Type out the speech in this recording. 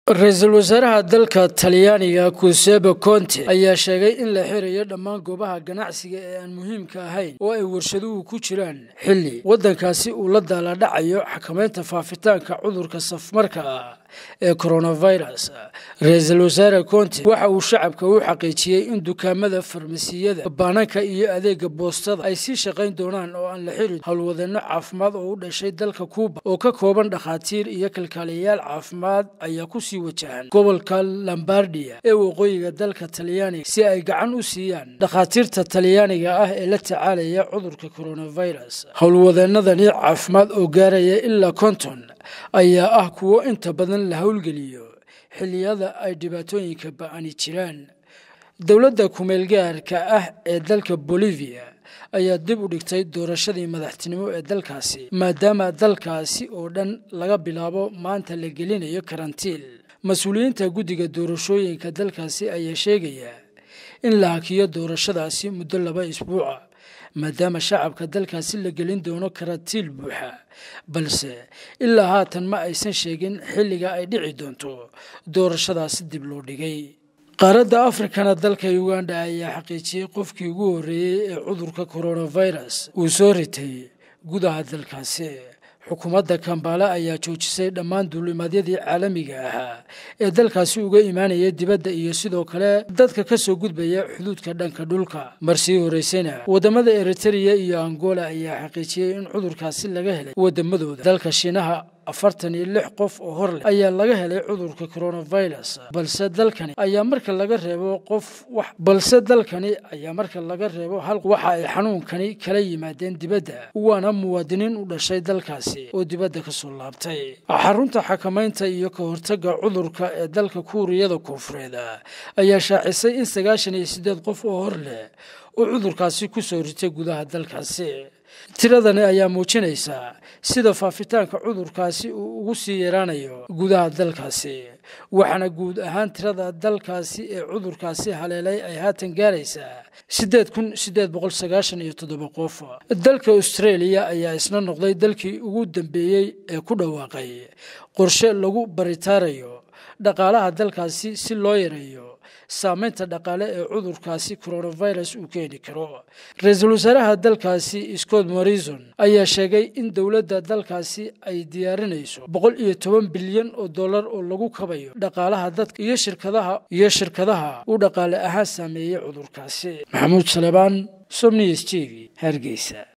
ra-iisul wasaaraha dalka talyaaniga kusebe conte ayaa sheegay in la xirayo dhammaan goobaha ganacsiga ee aan muhiimka ahayn oo ay warshaduhu ku jiraan xilli waddankaasi uu la daaladhacayo xakamaynta faafitaanka cudurka safmarka ah ee coronavirus ra-iisul wasaare conte waxa uu shacabka u xaqiijiyey in dukaamada farmasiyada baananka iyo adeega boostada ay sii shaqayn doonaan oo aan la xirin howlwadeenno caafimaad oo u dhashay dalka kuuba oo ka kooban dhakhaatiir iyo kalkaaliyayaal caafimaad ayaa kusii wajahan gobolka lombardia ee waqooyiga dalka talyaaniga si ay gacan u siiyaan dhakhaatiirta talyaaniga ah ee la tacaalaya cudurka coronavirus howlwadeenadani caafimaad oo gaaraya ilaa konton ayaa ah kuwo inta badan la howlgeliyo xilliyada ay dhibaatooyinka ba-ani jiraan dowladda kumeelgaarka ah ee dalka bolivia ayaa dib u dhigtay doorashadii madaxtinimo ee dalkaasi maadaama dalkaasi oo dhan laga bilaabo maanta la gelinayo karantiil mas-uuliyiinta guddiga doorashooyinka dalkaasi ayaa sheegaya in la hakiyo doorashadaasi muddo laba isbuuca maadaama shacabka dalkaasi la gelin doono karantiil buuxa balse ilaa haatan ma aysan sheegin xilliga ay dhici doonto doorashadaasi dib loo dhigay qaaradda afrikana dalka uganda ayaa xaqiijiyey qofkii ugu horreeyey ee cudurka coronavirus uu soo ritay gudaha dalkaasi xukuumadda kambaale ayaa joojisay dhammaan duulimaadyadii caalamiga ahaa ee dalkaasi uga imaanaya dibadda iyo sidoo kale dadka ka soo gudbaya xuduudka dhanka dhulka marsii horeysayna wadamada eritrea iyo angola ayaa xaqiijiyey in cudurkaasi laga helay wadamadooda dalka shiinaha afartan iyo lix qof oo hor leh ayaa laga helay cudurka coronavirus balse dalkani ayaa marka laga reebo qof wax balse dalkani ayaa marka laga reebo hal waxa ay xanuunkani kala yimaadeen dibadda waana muwaadiniin u dhashay dalkaasi oo dibadda ka soo laabtay xarunta xakamaynta iyo ka hortagga cudurka ee dalka kuuriyada koonfureed ayaa shaacisay in sagaashan iyo siddeed qof oo hor leh uu cudurkaasi ku soo ritay gudaha dalkaasi tiradani ayaa muujinaysaa sida faafitaanka cudurkaasi uu ugu sii yaraanayo gudaha dalkaasi waxaana guud ahaan tirada dalkaasi ee cudurkaasi haleelay ay haatan gaaraysaa siddeed kun siddeed boqol sagaashan iyo toddoba qof dalka australia ayaa isna noqday dalkii ugu dambeeyey ee ku dhawaaqay qorshe lagu baritaarayo dhaqaalaha dalkaasi si loo yareeyo saameynta dhaqaale ee cudurkaasi coronavirus uu keeni karo ra-iisul wasaaraha dalkaasi scott morrison ayaa sheegay in dowladda dalkaasi ay diyaarinayso boqol iyo toban bilyan oo dollar oo lagu kabayo dhaqaalaha dadka iyo shirkadaha iyo shirkadaha uu dhaqaale ahaan saameeyey cudurkaasi maxamuud salebaan somniys t v hargeysa